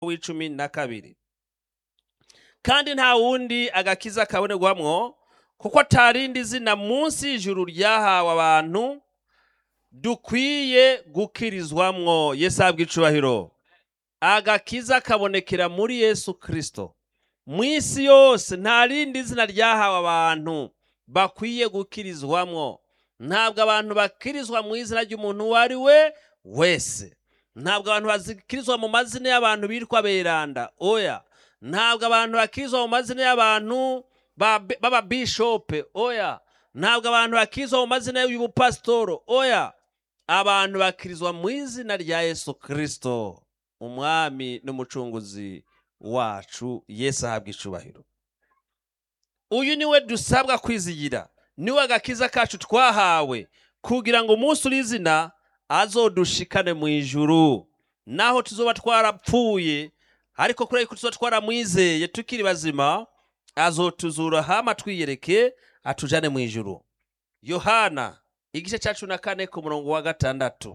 w'icumi na kabiri kandi nta wundi agakiza kabonerwamwo kuko atarindi zina munsi y'ijuru ryahawe abantu dukwiye gukirizwamwo yesu ahabwa icubahiro agakiza kabonekera muri yesu kirisito mu isi yose nta rindi zina ryahawe abantu bakwiye gukirizwamwo ntabwo abantu bakirizwa mu izina ry'umuntu uwo ari we wese ntabwo abantu bakirizwa mu mazina y'abantu bitwa beranda oya ntabwo abantu bakirizwa mu mazina y'abantu b'ababishope oya ntabwo abantu bakirizwa mu mazina y'ubupasitoro oya abantu bakirizwa mu izina rya yesu kirisito umwami n'umucunguzi wacu yesu ahabwa icubahiro uyu niwe dusabwa kwizigira niwe agakiza kacu twahawe kugira ngo umunsi uri izina azodushikane mu ijuru naho tuzoba twarapfuye ariko kubera ko tuzoba twaramwizeye tukiri bazima azotuzura hama twiyereke atujane mu ijuru yohana igice cya cumi na kane ku murongo wa gatandatu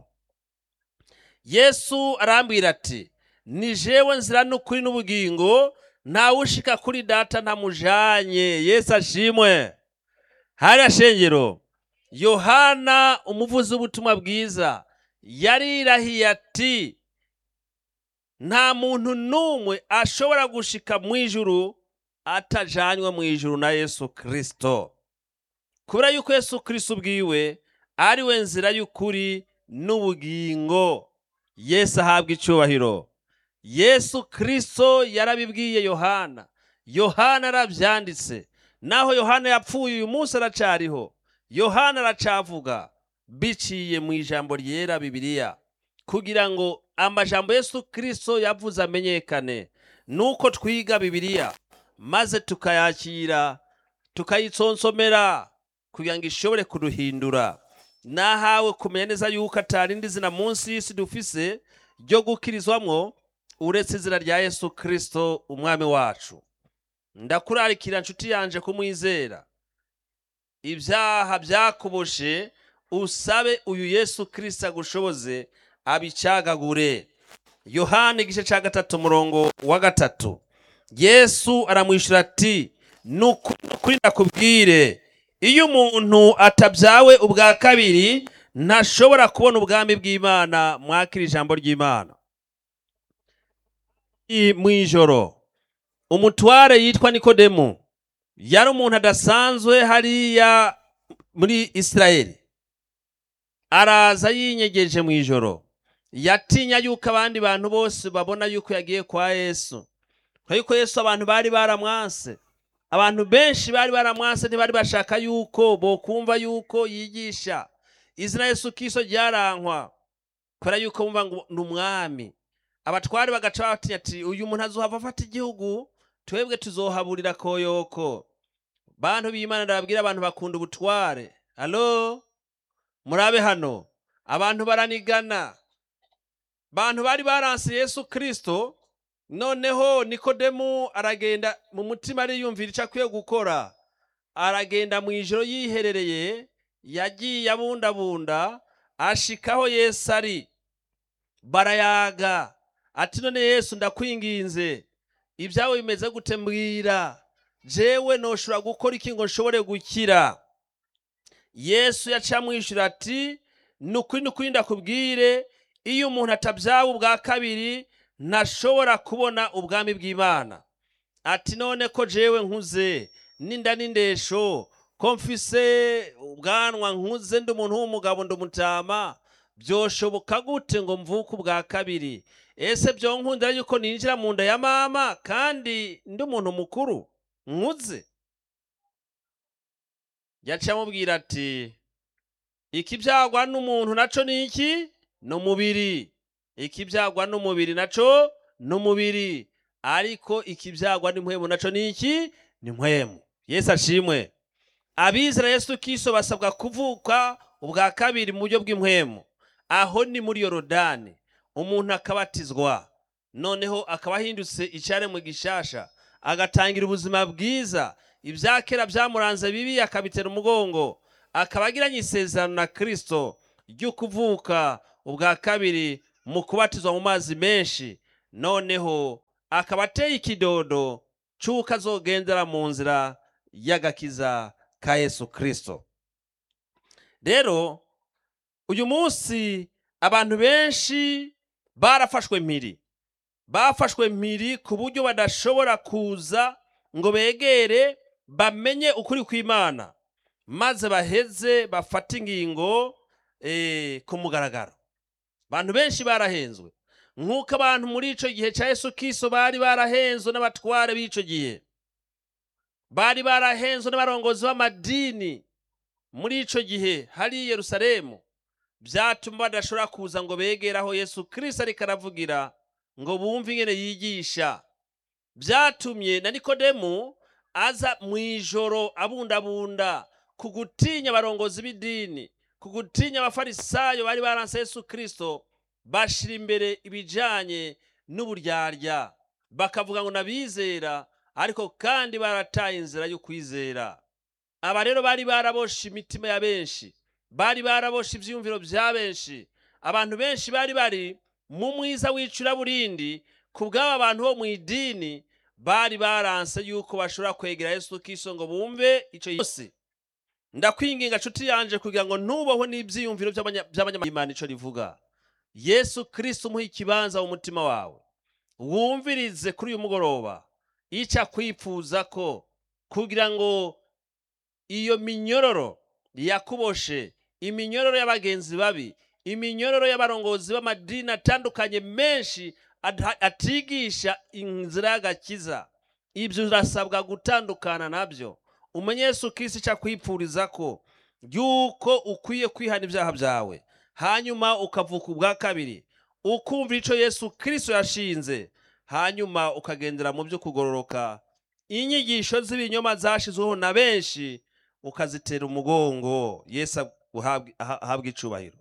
yesu arambwira ati ni jewe nzira n'ukuri n'ubugingo ntawushika kuri data ntamujanye yesu ashimwe hariya shengero yohana umuvuzi w'ubutumwa bwiza yarirahiye ati nta muntu n'umwe ashobora gushika mu ijuru atajanywe mu ijuru na yesu kirisito kubera yuko yesu kirisito ubwiwe ari we nzira y'ukuri n'ubugingo yesu ahabwa icyubahiro yesu kirisito yarabibwiye yohana yohana arabyanditse naho yohana yapfuye uyu munsi aracariho yohana aracavuga biciye mu ijambo ryera bibiliya kugira ngo amajambo yesu kirisito yavuze amenyekane nuko twiga bibiliya maze tukayakira tukayitsonsomera kugira ngo ishobore kuduhindura nahawe kumenya neza yuko atarindi zina munsi y'isi dufise ryo gukirizwamwo uretse izina rya yesu kirisito umwami wacu ndakurarikira nshuti yanje kumwizera ibyaha byakuboshe usabe uyu yesu kirisito agushoboze abicagagure yohani igice cya gatatu umurongo wa gatatu yesu aramwishyura ati nukuri ndakubwire iyo umuntu atabyawe ubwa kabiri ntashobora kubona ubwami bw'imana mwakira ijambo ry'imana mu ijoro umutware yitwa nikodemu yari umuntu adasanzwe hariya muri isirayeli araza yinyegeje mu ijoro yatinya yuko abandi bantu bose babona yuko yagiye kwa yesu kubera yuko yesu abantu bari baramwanse abantu benshi bari baramwanse ntibari bashaka yuko bokumva yuko yigisha izina yesu kiso ryarankwa kubera yuko bumva ngo ni umwami abatware bagaca batinya ati uyu muntu azohava afata igihugu twebwe tuzohaburira koyoko bantu b'imana ndababwira abantu bakunda ubutware alo murabe hano abantu baranigana bantu bari baranse yesu kirisito noneho nikodemu aragenda mu mutima ariyumvira icyo akwiye gukora aragenda mu ijoro yiherereye yagiye abundabunda ashikaho yesu ari barayaga ati none yesu ndakwinginze ibyawe bimeze gute mbwira jewe noshobora gukora iki ngo nshobore gukira yesu yaca amwishyura ati ni ukuri ni ukuri ndakubwire iyo umuntu atabyawe ubwa kabiri ntashobora kubona ubwami bw'imana ati none ko jewe nkuze n'inda n'indesho ko mfise ubwanwa nkuze ndi umuntu w'umugabo ndi umutama byoshoboka gute ngo mvuke ubwa kabiri ese byo nkundira yuko ninjira mu nda ya mama kandi ndi umuntu mukuru nkuze yaciye amubwira ati ikibyagwa n'umuntu naco ni iki ni umubiri ikibyagwa n'umubiri naco ni umubiri ariko ikibyagwa n'impwemu naco ni iki ni impwemu yesu ashimwe abizera yesu kiso basabwa kuvuka ubwa kabiri mu buryo bw'impwemu aho ni muri yorodani umuntu akabatizwa noneho akaba ahindutse icyaremwe gishasha agatangira ubuzima bwiza ibya kera byamuranze bibi akabitera umugongo akaba agiranye isezerano na kirisito ryo kuvuka ubwa kabiri mu kubatizwa mu mazi menshi noneho akaba ateye ikidodo cy'uko azogendera mu nzira y'agakiza ka yesu kirisito rero uyu munsi abantu benshi barafashwe mpiri bafashwe mpiri ku buryo badashobora kuza ngo begere bamenye ukuri kw'imana maze baheze bafate ingingo eh, ku mugaragaro abantu benshi barahenzwe nk'uko abantu muri icyo gihe cya yesu kiso bari barahenzwe n'abatware b'icyo gihe bari barahenzwe n'abarongozi b'amadini muri icyo gihe hari i yerusalemu byatuma badashobora kuza ngo begere aho yesu kirisito ariko aravugira ngo bumve ingene yigisha byatumye na nikodemu aza mu ijoro abundabunda ku gutinya abarongozi b'idini ku gutinya abafarisayo bari baranse yesu kirisito bashira imbere ibijyanye n'uburyarya bakavuga ngo nabizera ariko kandi barataye inzira yo kwizera aba rero bari baraboshe imitima ya benshi bari baraboshe ibyiyumviro bya benshi abantu benshi bari bari mu mwiza w'icuraburindi ku bw'aba bantu bo mu idini bari baranse yuko bashobora kwegera yesu kiso ngo bumve icyo yose ndakwinginga nshuti yanje kugira ngo ntubaho n'ibyiyumviro by'abanyamahanga icyo rivuga yesu kirisito umuha ikibanza mu mutima wawe wumvirize kuri uyu mugoroba icyo akwifuza ko kugira ngo iyo minyororo yakuboshe iminyororo y'abagenzi babi iminyororo y'abarongozi b'amadini atandukanye menshi atigisha inzira y'agakiza ibyo urasabwa gutandukana nabyo umenye Yesu Kristo icyo akwipfuriza ko yuko ukwiye kwihana ibyaha byawe hanyuma ukavuka ubwa kabiri ukumva icyo Yesu Kristo yashinze hanyuma ukagendera mu byo kugororoka inyigisho z'ibinyoma zashyizweho na benshi ukazitera umugongo Yesu ahabwa icubahiro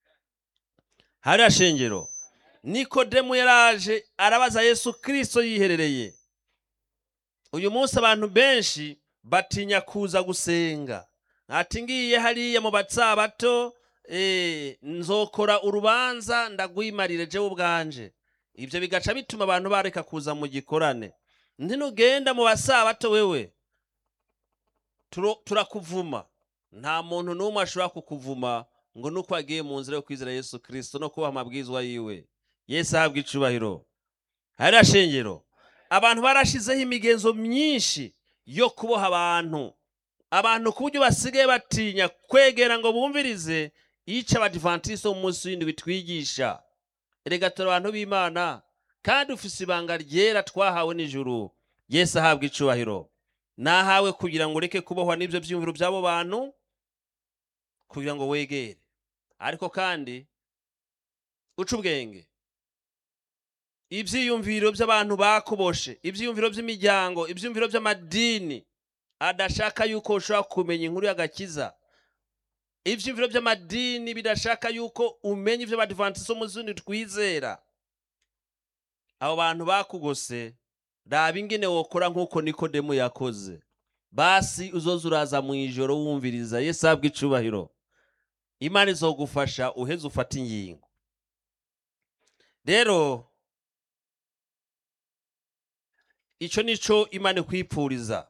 hariya shengero nikodemu yaraje arabaza yesu kirisito yiherereye uyu munsi abantu benshi batinya kuza gusenga ati ngiye hariya mu batsabato nzokora urubanza ndagwimarire jewe ubwanje ibyo bigaca bituma abantu bareka kuza mu gikorane ntinugenda mu basabato wewe turakuvuma nta muntu n'umwe ashobora kukuvuma ngo nuko agiye mu nzira yo kwizera yesu kirisito no kubaha amabwizwa yiwe yesu ahabwa icubahiro hariya shengero abantu barashizeho imigenzo myinshi yo kuboha abantu abantu ku buryo basigaye batinya kwegera ngo bumvirize icyo abadivantisite mu munsi w'indwi bitwigisha erega turi abantu b'imana kandi ufise ibanga ryera twahawe n'ijuru yesu ahabwa icubahiro nahawe kugira ngo ureke kubohwa n'ibyo byiyumviro by'abo bantu kugira ngo wegere ariko kandi uca ubwenge ibyiyumviro by'abantu bakuboshe ibyiyumviro by'imiryango ibyiyumviro by'amadini adashaka yuko ushobora kumenya inkuru y'agakiza ibyiyumviro by'amadini bidashaka yuko umenya ibyo badivantisi mu zindi twizera abo bantu bakugose raba ingene wokora nk'uko nikodemu yakoze basi uzoza uraza mu ijoro wumviriza yesu ahabwa icubahiro imana izogufasha uheze ufate ingingo rero icyo nicyo imana ikwipfuriza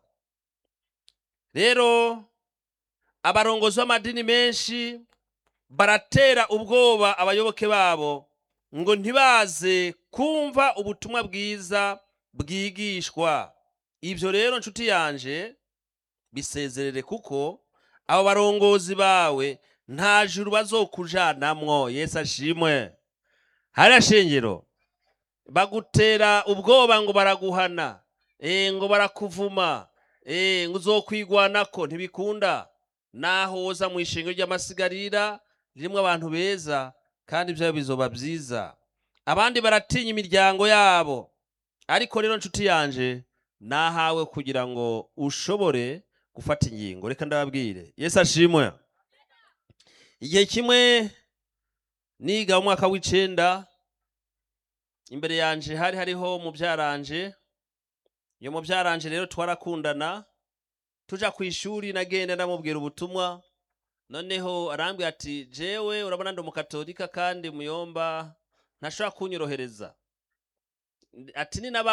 rero abarongozi b'amadini menshi baratera ubwoba abayoboke babo ngo ntibaze kumva ubutumwa bwiza bwigishwa ibyo rero nshuti yanje bisezerere kuko abo barongozi bawe nta juru bazokujanamwo yesu ashimwe hariya shengero bagutera ubwoba ngo baraguhana ngo barakuvuma ngo uzokwigwanako ntibikunda naho woza mu ishingiro ry'amasigarira ririmo abantu beza kandi ibyayo bizoba byiza abandi baratinya imiryango yabo ariko rero nshuti yanje nahawe kugira ngo ushobore gufata ingingo reka ndababwire yesu ashimwe igihe kimwe niga mu mwaka w'icenda imbere yanje hari hariho mubyaranje iyo mubyaranje rero twarakundana tuja ku ishuri nagenda ndamubwira ubutumwa noneho arambwira ati jewe urabona ndi umukatolika kandi muyomba ntashobora kunyorohereza ati ni